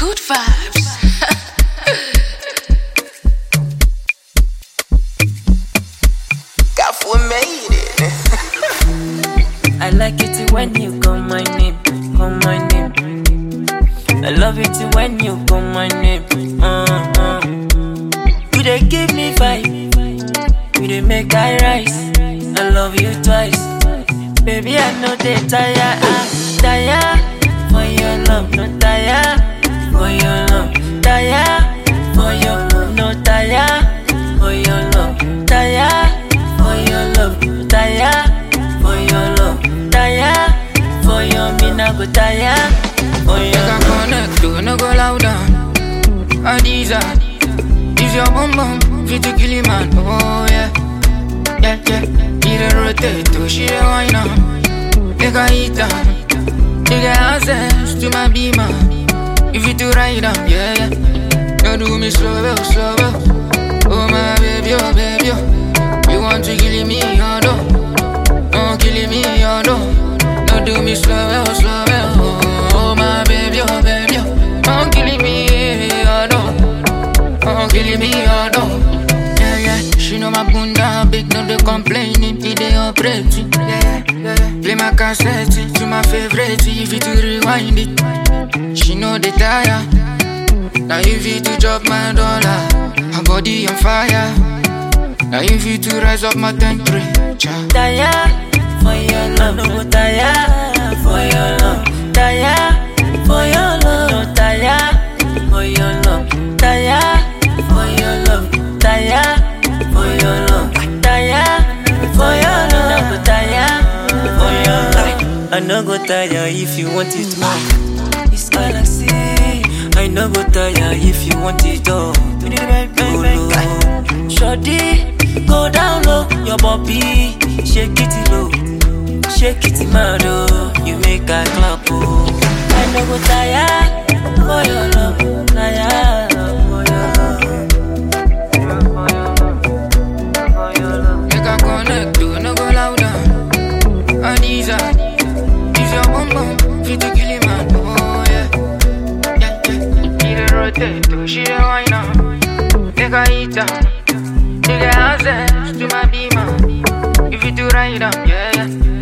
Good vibes. Got for made it. I like it when you call my name, call my name. I love it when you call my name. Uh-uh. You dey give me vibe, you dey make I rise. I love you twice, baby. I know they tire, ah, tire for your love, no tire for your love, tire for your no tire for your love, tire for your love, tire for your love, tire for your me nah go tire for Make your a connect, do no go louder. Adiza, is your bum bum fit to kill him man? Oh yeah, yeah yeah. He dey rotate, to she dey whine up. Make a hit am, you get access to my beamer. If you to ride am, yeah yeah. You do me slow well, slow well. Oh my baby, oh baby, oh. You want to kill me, oh no. Oh, kill me, oh no. No do me slow well, slow well. Oh, oh my baby, oh baby, oh. Oh, kill me, oh no. Oh, kill me, oh no. Yeah, yeah. She know my bunda big, no they complaining. It they operating. Yeah, yeah, yeah. Play my cassette to my favorite. If you to rewind it, she know they tire. Now if you to drop my dollar, her body on fire. Now if you to rise up my temperature. tire for your love, no go tire for your love, tire for your love, no tire for your love, tire for your love, tire for your love, tire for your love, no go tire for your love. I no go tire if you want it more. It's galaxy. I no go tire if you want it all. Go low. Shorty, go down low. Your body, shake it low. Shake it mad oh. You make a clap oh. I no go tire for your love. Tire for your love. For your love. Make a connect, do no go louder. Adiza, is your bum bum fit to kill him man? Oh yeah, yeah yeah. He dey rotate, to she dey whine up. Make a hit am, you get access to my beamer. If you do ride am, yeah yeah.